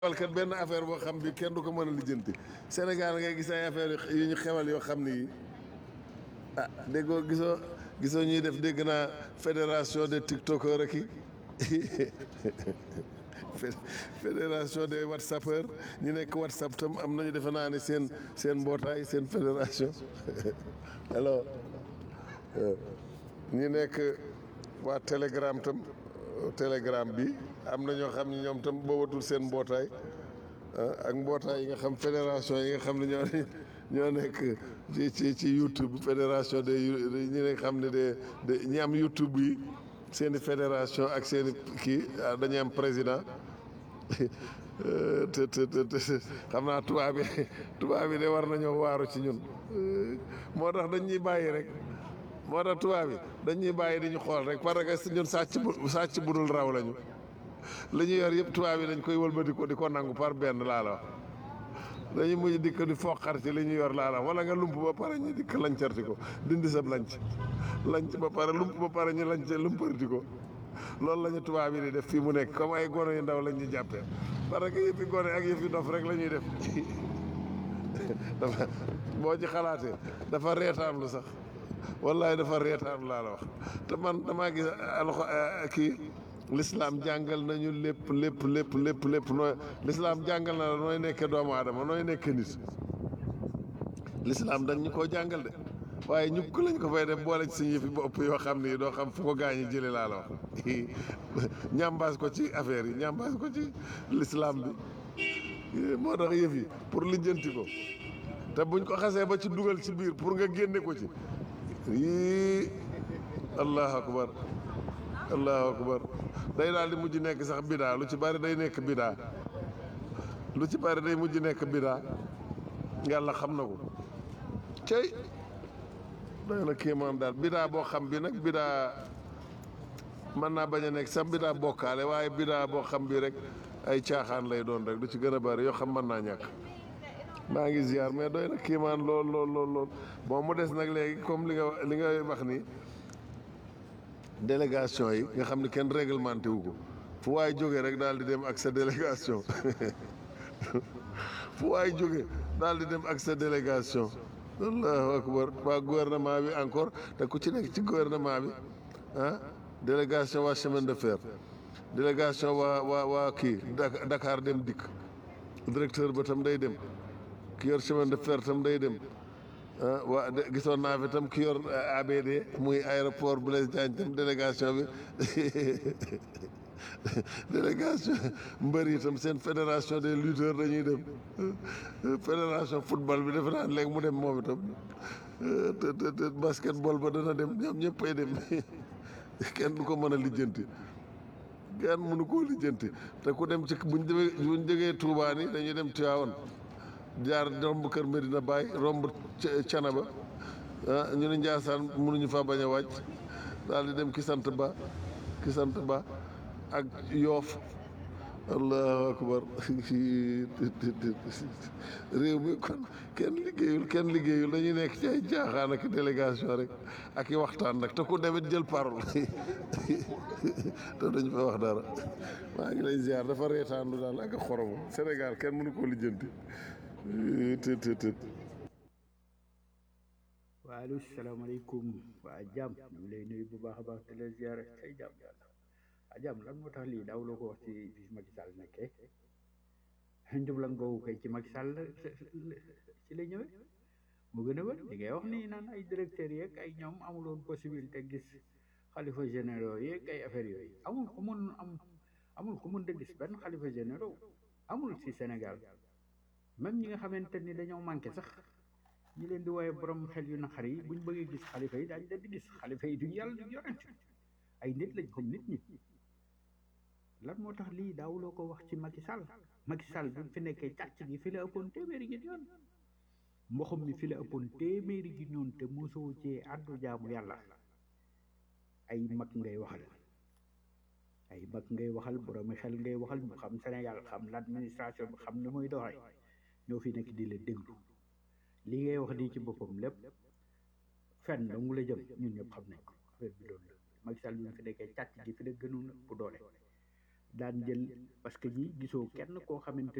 xewal kat benn affaire boo xam bi kenn du ko mën a lijjanti Sénégal ngay gis ay affaire yu ñu xewal yoo xam ni ah déggoo gisoo gisoo ñuy def dégg naa fédération des tiktokers rek i fédération des whatsappeurs ñu nekk whatsapp tam am nañu defe naa ne seen seen mbootaay seen fédération alors ñi nekk waa telegram tam telegram bi am na ñoo xam ne ñoom tam boobatul seen mbootaay ak mbootaay yi nga xam fédération yi nga xam ne ñoo ñoo nekk ci ci ci youtube fédération de ñi nga xam ne de de ñi am youtube yi seen i fédération ak seen i kii dañuy am président te te te xam naa tubaab bi tubaab bi de war nañoo waaru ci ñun moo tax dañ ñuy bàyyi rek moo tax tubaab bi dañ ñuy bàyyi di ñu xool rek parce que ñun sàcc bu sàcc bu dul raw lañu li ñu yor yëpp tubaab yi dañ koy wëlbati ko di ko nangu par benn laa la wax dañuy mujj dikk di foqar ci li ñu yor laa la wax wala nga lump ba pare ñu dikk lancarti ko dindi sab lanc lanc ba pare lump ba pare ñu lanc lumparti ko loolu la ñu tubaab yi di def fii mu nekk comme ay gone yu ndaw lañ ñu jàppee parce que yëfi gone ak yëfi dof rek la ñuy def dafa boo ci xalaatee dafa reetaanlu sax wallahi dafa reetaanlu laa la wax te man damaa gis alxo kii l'islam jàngal nañu lépp lépp lépp lépp lépp nooy l'islam jàngal na la nooy nekkee doomu aadama nooy nekkee nit l'islam dañ ñu koo jàngal de waaye ñu ko lañ ko fay def boole ci suñu yëfi bopp yoo xam ni doo xam fu ko gaañi jële laa la wax ñambaas ko ci affaire yi ñambaas ko ci l'islam bi moo tax yëf yi pour lijjanti ko te buñ ko xasee ba ci dugal ci biir pour nga génne ko ci yii allahu akbar allahu akbar day daal di mujj nekk sax bidaa lu ci bari day nekk bidaa lu ci bari day mujj nekk bidaa yàlla xam na ko cey doy na kéemaan daal bidaa boo xam bi nag bidaa mën naa bañ a nekk sax bidaa bokkaale waaye bidaa boo xam bi rek ay caaxaan lay doon rek du ci gën a bari yoo xam mën naa ñàkk maa ngi ziar mais doy na kéemaan lool lool lool lool bon mu des nag léegi comme li nga li nga wax ni délégation yi nga xam ne kenn réglementé wu ko fu waay jógee rek daal di dem ak sa délégation fu waay jógee daal di dem ak sa délégation allahu akbar waa gouvernement bi encore te ku ci nekk ci gouvernement bi ah délégation waa chemin de fer délégation waa waa waa kii Dakar dem dikk directeur ba tam day dem ki yor chemin de fer tam day dem ah waa gisoon naa fi tam ki yor ABD muy aéroport Blaise Diagne tam délégation bi délégation mbër yi tam seen fédération des lutteurs dañuy dem fédération football bi defe naa léegi mu dem moom itam te te te basketball ba dana dem ñoom ñëppay dem kenn du ko mën a lijjanti kenn mënu koo lijjanti te ku dem ci buñ demee buñ jógee Touba ni dañuy dem Tivaouane jaar romb kër Medina Baye romb Canaba ah ñu ne Ndiassane mënuñu fa bañ a wàcc daal di dem ki sant ba ki sant ba ak yoof allahu akbar réew mi kon kenn liggéeyul kenn liggéeyul dañuy nekk ci ay jaaxaan ak délégation rek ak i waxtaan nag te ku demit jël parole te dañu fa wax dara maa ngi lay ziar dafa reetaandu daal ak a xoromu Sénégal kenn mënu koo lijjanti të të të waaleykum salaamaaleykum waa jàmm ñu ngi lay nuyu bu baax a baax te la ziare ay jàmm yàlla waa jàmm lan moo tax lii daaw loo ko wax ci bi Macky Sall nekkee njublan googu kay ci Macky Sall ci la ñëwee mu gën a wër li ngay wax nii naan ay directeurs yeeg ay ñoom amuloon possibilité gis xalifa généraux yeeg ay affaires yooyu amul ku mun am amul ku mun de gis benn xalifa généraux amul ci Sénégal même ñi nga xamante ni dañoo manqué sax ñi leen di wooye borom xel yu naqar yi buñ bëggee gis xalifa yi daañu leen di gis xalifa yi duñ yàlla duñ yonent ay nit lañ comme nit ñi lan moo tax lii daawuloo ko wax ci Macky Sall Macky Sall bi mu fi nekkee càcc gi fi la ëppoon téeméeri gi yoon mboxum mi fi la ëppoon téeméeri gi ñoon te mosoo cee àddu jaamu yàlla ay mag ngay waxal ay mag ngay waxal boroomi xel ngay waxal ñu xam Sénégal xam l'administration bi xam ni muy doxee ñoo fi nekk di la déglu li ngay wax di ci boppam lépp fenn dong la jëm ñun ñëpp xam nañ ko affaire bi loolu la Macky Sall bi mu fi nekkee càcc gi fi la gënoon bu doole daan jël parce que ñi gisoo kenn koo xamante